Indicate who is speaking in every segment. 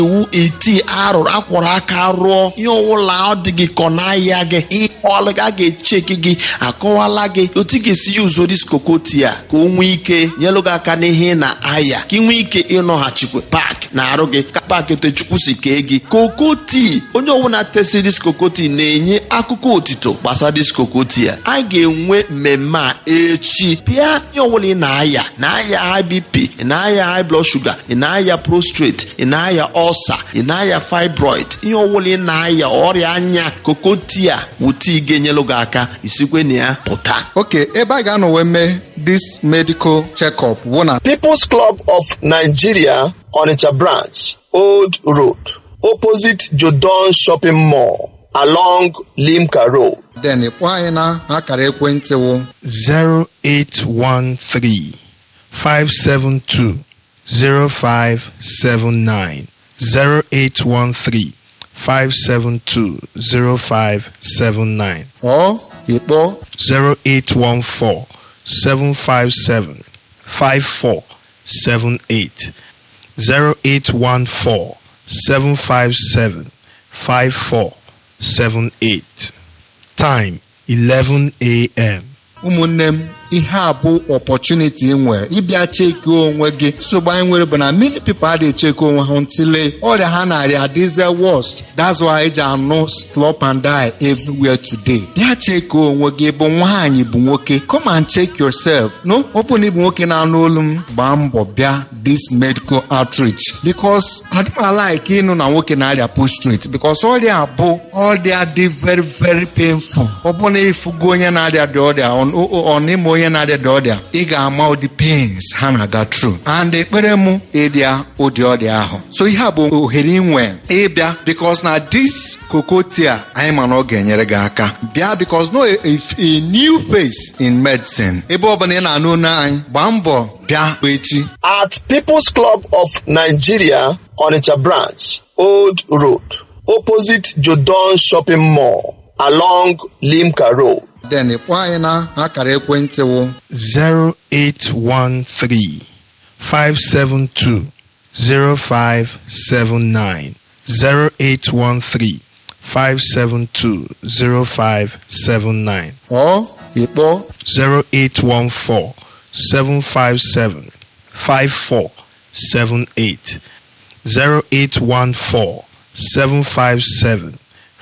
Speaker 1: iwu iti arụrụ akwọrọ aka rụọ ihe ọwụla ọ dị gị kọ n'ahịa gị ihe ọlụ a ga-echeki gị akọwala gị otu ị ga-esi ya uzo diskokoti a ka o nwee ike nyelụ gị aka n'ihe na ahịa ka ị nwee ike ịnọghachikwa paaki na-arụ gị ka paaki tochukwu si kee gị kokoti onye ọbụla tesi diskokoti na-enye akụkọ otito gbasara diskokoti a a ga-enwe mmemme a echi pịa ihe ọbụla ị na-aya na-aya high bp ị na-aya high blood sugar ị na-aya prostrate ị na-aya ọlsa ị na-aya fibroid ihe ọbụla ị na-aya ọrịa anya kokoti a wụta ị ga-enyelụ gị aka isikwe na ya pụta
Speaker 2: ok ebe a ga-anọ wee mee this medical check-up bụ na
Speaker 1: People's Club of Nigeria Onitsha branch Old Road opposite Jodon Shopping Mall along Limca Road
Speaker 2: then kpọọ anyị na akara ekwentị wụ
Speaker 3: 0813 572 0579 0813 572 0579
Speaker 2: ọ ịkpọ
Speaker 3: 0814 757 5478 0814 757 5478 Time 11 a.m.
Speaker 2: ụmụnne m ihe a bụ opportunity ị nwere ịbịa cheki onwe gị nsogbu anyị nwere bụ na many people adịghị cheki onwe ha ntịle ọrịa ha narịa adịze worst that's why eji anụ slop and die everywhere today bịa cheki onwe gị bụ nwaanyị bụ nwoke come and check yourself no ọ bụ na ịbụ nwoke na-anụ olu m gbaa mbọ bịa this medical outreach because adịmalike ịnụ na nwoke na-arịa prostrate because ọrịa bụ ọrịa dị very very painful ọ bụ na ịfụgo onye na-arịa dị ọrịa ọ n'ime onye na-arịa dị ọrịa ị ga-ama ụdị pains ha na-aga tru and ekpere mụ ịrịa ụdị ọrịa ahụ so ihe a bụ ohere inwe ịbịa because na this kokotia anyị ma na ọ ga-enyere gị aka bịa because no a, a, a new face in medicine ebe ọbụla ị na-anụ olu anyị gbaa mbọ bịa echi
Speaker 1: at People's Club of Nigeria Onitsha branch Old Road opposite Jodon Shopping Mall along Limca Road
Speaker 2: then kpọọ anyị na akara ekwentị wụ
Speaker 3: 0813 572 0579 0813 572 0579
Speaker 2: ọ ịkpọ
Speaker 3: 0814 757 5478 0814 757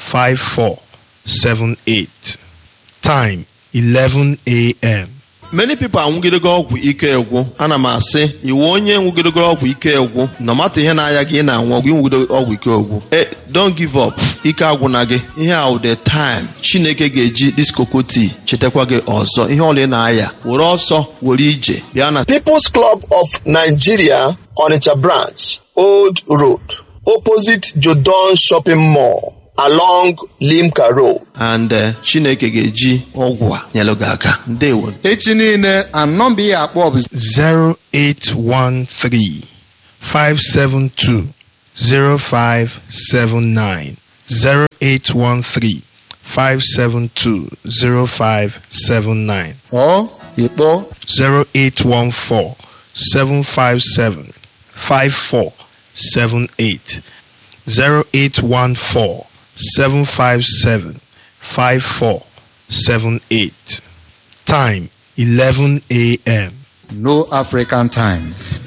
Speaker 3: 5478 Time 11 a.m. many people anwụgidego ọgwụ ike egwu ana m asị iwu onye nwụgidego ọgwụ ike egwu no mata ihe na-aya gị ị na-anwụ ọgwụ ịnwụgido ọgwụ ike egwu e don't give up ike agwụna gị ihe a the time chineke ga-eji diskokoti chetakwa gị ọzọ ihe ọla ị na-aya were ọsọ were ije bịa na
Speaker 1: People's Club of Nigeria Onitsha branch Old Road opposite Jodon Shopping Mall along Limca Road
Speaker 3: and uh, chineke ga-eji ọgwụ a nyelụ gị aka ndewo
Speaker 2: echi niile anọmba ihe akpọ bụ
Speaker 3: 0813 572 0579 0813 572 0579
Speaker 2: ọ ịkpọ
Speaker 3: 0814 757 5478 0814 757 5478 Time 11 a.m.
Speaker 2: no african time